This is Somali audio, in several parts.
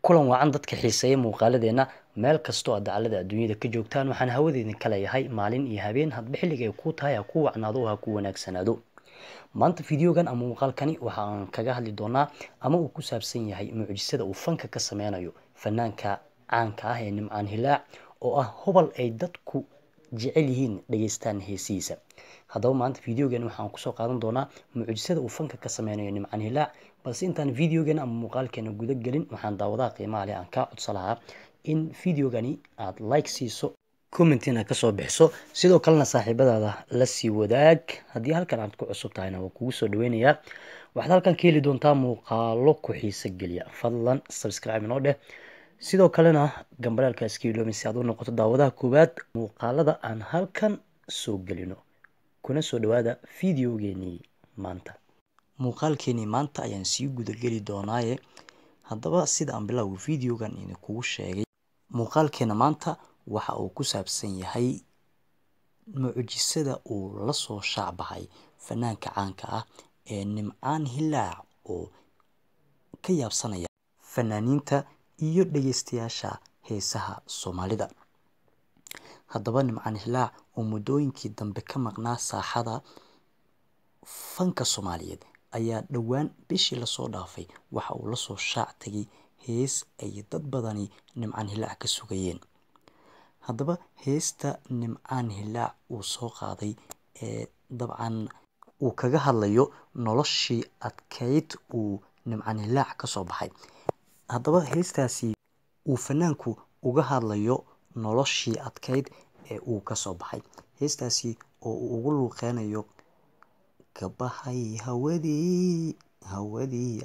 kulan wacan dadka xiiseeya muuqaaladeena meel kastoo aad dacalada adduunyada ka joogtaan waxaan hawadeedin ka leeyahay maalin iyo habeen hadba xilliga ay kuu tahay ha ku wacnaado oo ha ku wanaagsanaado maanta videogan ama muuqaalkani waxa aan kaga hadli doonaa ama uu ku saabsan yahay mucjisada uu fanka ka sameynayo fanaanka caanka ah ee nimcaan hilaac oo ah hobal ay dadku jecel yihiin dhageystaan heesihiisa haddaba maanta videogan waxaan kusoo qaadan doonaa mucjisada uu fanka ka sameynayo nimcaan hilaac balse intaan videogan ama muuqaalkeena guda gelin waxaan daawadaha qiimaha leh aan kaa codsa lahaa in videogani aada like siiso commentina kasoo bixiso sidoo kalena saaxiibadaada la sii wadaag haddii halkan aad ku cusub tahayna waa kugu soo dhaweynayaa waxaad halkan ka heli doontaa muuqaalo ku xiiso geliya fadlan subscribe inoo dheh sidoo kalena gambalaalka iska iloomin si aad u noqoto daawadaha koowaad muuqaalada aan halkan soo gelino kuna soo dhawaada videogeenii maanta muuqaalkeenii maanta ayaan sii gudageli doonaaye haddaba sida aan bilowga videogan idinkugu sheegay muuqaalkeena maanta waxa uu ku saabsan yahay mucjisada uu lasoo shaacbaxay fanaanka caanka ah ee nimcaan hilaac oo ka yaabsanaya fanaaniinta iyo dhageystayaasha heesaha soomaalida haddaba nimcaan hilaac oo muddooyinkii dambe ka maqnaa saaxada fanka soomaaliyeed ayaa dhowaan bishii lasoo dhaafay waxa uu lasoo shaac tagay hees ay dad badani nimcaan hilaac ka sugayeen haddaba heesta nimcaan hilaac uu soo qaaday ee dabcan uu kaga hadlayo noloshii adkeyd uu nimcaan hilaac kasoo baxay haddaba heestaasi uu fanaanku uga hadlayo noloshii adkeyd ee uu kasoo baxay heestaasi oo uu ugu luuqeynayo kabaxay hawadii hawadii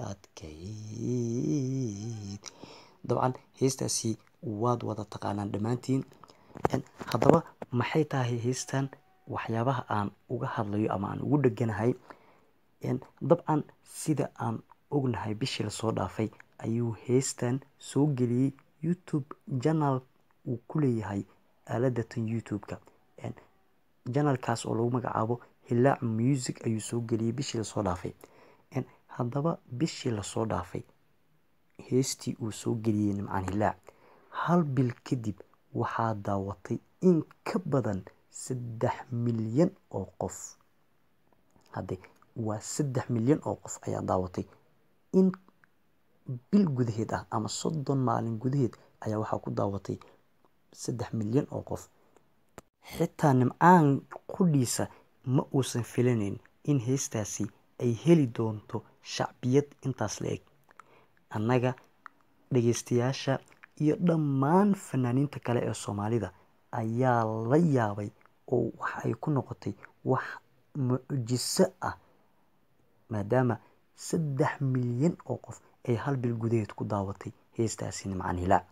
adkeyd dabcan heestaasi waad wada taqaanaan dhammaantiin haddaba maxay tahay heestan waxyaabaha aan uga hadlayo ama aan ugu dheganahay dabcan sida aan ognahay bishii lasoo dhaafay ayuu heestan soo geliyey youtube janal uu ku leeyahay aaladatan youtube-ka janalkaas oo lagu magacaabo hilaac music ayuu soo geliyey bishii lasoo dhaafay haddaba bishii lasoo dhaafay heestii uu soo geliyey nimcaan hilaac hal bil kadib waxaa daawatay in ka badan saddex milyan oo qof hadde waa saddex milyan oo qof ayaa daawatay in bil gudaheed ah ama soddon maalin gudaheed ayaa waxaa ku daawatay saddex milyan oo qof xitaa nimcaan qudhiisa ma uusan filanayn in heestaasi ay heli doonto shacbiyad intaas la eg annaga dhageystayaasha iyo dhammaan fanaaniinta kale ee soomaalida ayaa la yaabay oo waxa ay ku noqotay wax mucjiso ah maadaama saddex milyan oo qof ay hal bil gudaheed ku daawatay heestaasi nimcaan hilaac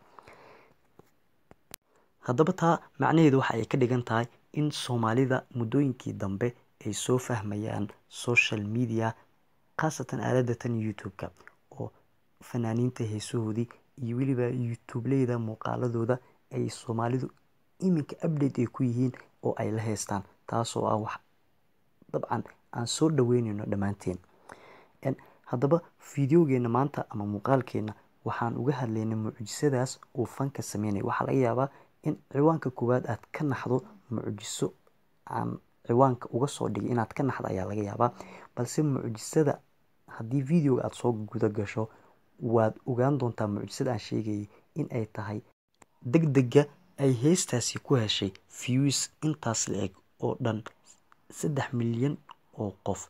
haddaba taa macnaheedu waxa ay ka dhigan tahay in soomaalida muddooyinkii dambe ay soo fahmayaan social media khaasatan aaladatan youtube-ka oo fanaaniinta heesahoodii iyo weliba youtubeleyda muuqaaladooda ay soomaalidu iminka update ay ku yihiin oo ay la heystaan taasoo ah wax dabcan aan soo dhaweyneyno dhammaanteen haddaba videogeena maanta ama muuqaalkeena waxaan uga hadlaynay mucjisadaas uu fanka sameynaya waxaa laga yaabaa in ciwaanka koowaad aad ka naxdo mucjiso aan ciwaanka uga soo dhigay inaad ka naxdo ayaa laga yaabaa balse mucjisada haddii videoga aada soo guda gasho waad ogaan doontaa mucjisada aan sheegayay in ay tahay deg dega ay heestaasi ku heshay views intaas la eg oo dhan saddex milyan oo qof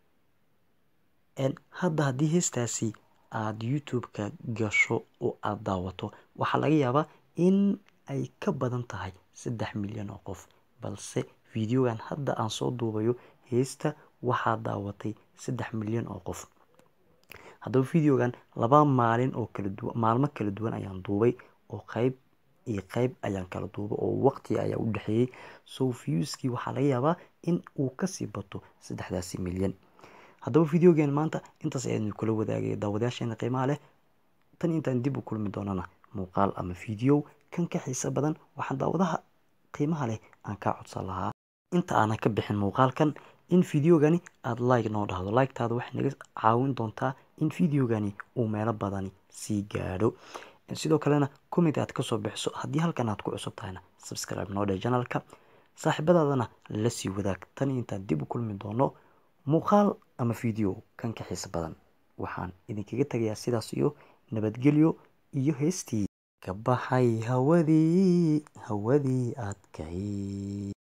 hadda haddii heestaasi aada youtube-ka gasho oo aada daawato waxaa laga yaabaa in ay ka badan tahay saddex milyan oo qof balse videogan hadda aan soo duubayo heesta waxaa daawatay saddex milyan oo qof haddaba videogan laba maalin oo kala duwan maalmo kala duwan ayaan duubay oo qeyb iyo qeyb ayaan kala duubay oo waqti ayaa u dhexeeyey so viewskii waxaa laga yaabaa in uu kasii bato saddexdaasi milyan haddaba videogeen maanta intaas ayaan kula wadaagaya daawadayaasheena qiimaha leh tan intaan dib u kulmi doonana muuqaal ama video kan ka xiiso badan waxaan daawadaha qiimaha leh aan kaa codsan lahaa inta aanan ka bixin muuqaalkan in videogani aada like noo dhahdo liketaada waxay naga caawin doontaa in videogani uu meelo badani sii gaadho sidoo kalena comment aad kasoo bixiso haddii halkan aad ku cusub tahayna subscribe noo dheh janalka saaxiibadaadana la sii wadaag tan intaan dib u kulmi doono muuqaal ama video kan ka xiisa badan waxaan idinkaga tegayaa sidaas iyo nabadgelyo iyo heestii ka baxay hawadii hawadii adkay